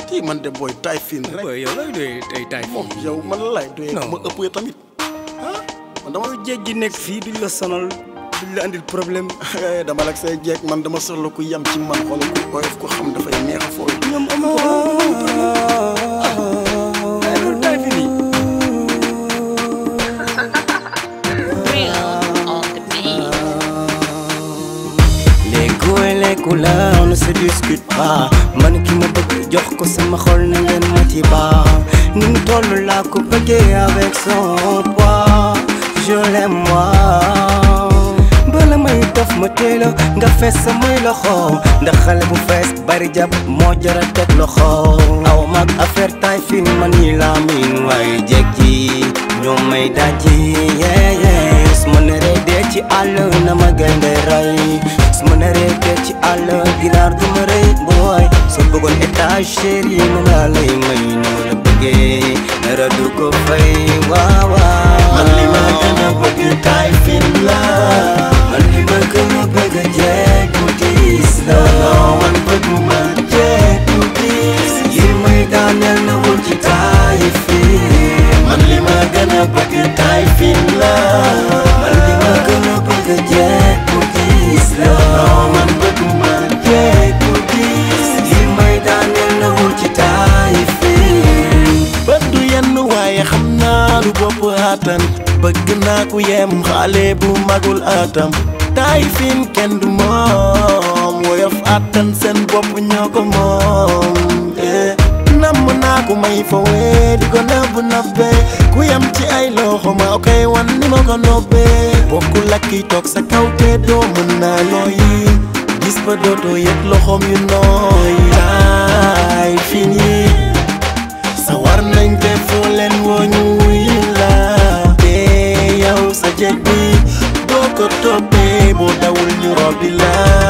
kii man de booy taay fiin rek booy yow looy doyee tey tay moom yow man la lay doyee Non. ma ëppee tamit ah man dama jéeg ji nekk fii duñ la sonal duñ la andil problème dama lak say jeeg man dama soxla ku yam ci man xoolal ku oyof ko xam dafay neex a fooy ñoom amu ko ay loolu tay fi nii Real on the beat. les goûts et les couleurs ne se discutent pas man ki ma bëgg jox ko sama xol na ngeen ma ci baax ni mu toll laa ko bëggee avec son poids je l'aime moi bala may def ma teela nga fees samay loxo ndax xale bu fees bari jàpp moo jara teg loxo aw mag affaire tay fin man yi laa miin waaye jekk ji ñoom may daji yeah yeah su ma neree dee ci àll na ma gaynde ray su ma neree dee ci àll ginaar du ma rëy booy soo bëggoon étage chéri moom laa lay may ni ma la bëggee dara du ko fay waaw waaw man li ma gën a bëgg taay fiin la man li ma gën a bëgg jeeg bu diis la man bëgguma jeeg bu diis yi may daaneel na wul ci taay fii man li ma gën a bëgg taay fiin la man li ma gën a bëgg jeeg bu diis la man bëgguma jeeg bu diis yi may daaneel na wul ci taay fii bët du yenn waaye xam naa lu bopp aatan bëgg naa ku yem xale bu magul atam taay fiin kenn du moom woyof aatan seen bopp ñoo ko moom eh. namm naa ku may fawee di ko nëbb nëbbee ku yem ci ay loxo ma koy wan ni ma ko nobbee bokkul ak kiy toog sa kaw te doo mën naa looyi gis ba dootoo yëg loxoom yu nooy taay fiin yi sawar nañ te foo leen woo ñu wuy la te yow sa jeg bi doo ko toppee boo dawul ñu robbi la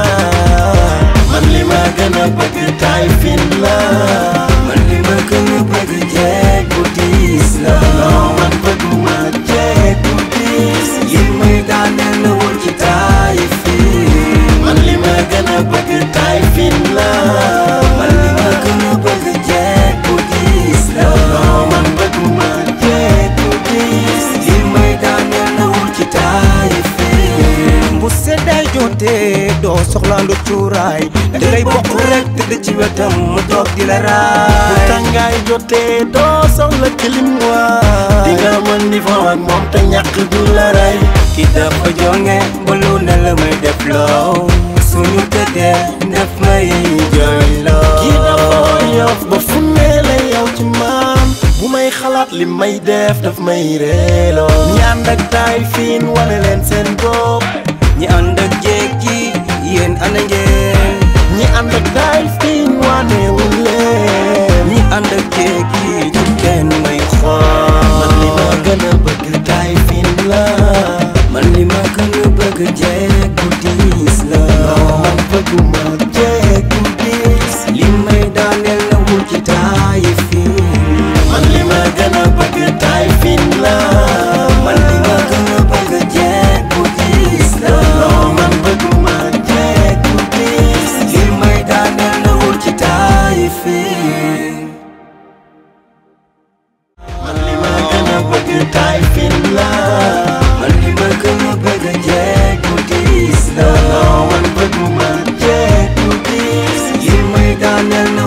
man li ma gën a bëgg taay fin la man li ma gën a bëgg jeeg bu diis la man bëgguma jeg bu diis yi may daaneel na wul ci taay fii man li ma gën a bëgg taay fin la man li ma gën a bëgg jeeg bu diis la man bëgguma jeg bu diis yi may daaneel na wul ci taay fii bu seddaay jotee doo soxlaandu cuuraay da ngay bokk rek tëdd ci wetam mu toog di la bu raay tàngaay jotee doo soxla kilim waa di nga mën di fo ak moom te ñàkk du la rey ki dafa jonge ba lu ne la may def loo suñu tëddee def may jooy loo kii dafa yof ba fu ne la yow ci maam bu may xalaat li may def daf may reeloo ñi ànd ak taay fiin wane leen seen bopp ñi ànd ak jéeg ji yéen ana ngeen ñi ànd ak taay fiin wanewul leen ñi ànd ak jéeg ji ci kenn may man li ma xool gën a bëgg taay fiin la man li ma gën a bëgg jéeg bu diis la man bëgguma jeeg bu diis li may daaneel na wul ci taay fii man li ma gën a bëgg taay fiin la man li ma gën a bëgg jéeg bu diis la man bëgguma jeeg bu diis li may daaneel na wul ci taay fii man li ma gën a bëgg taay fiin la man li ma gën a bëgg jéeg bu diis la man bëgguma jeeg bu diis li may daaneel na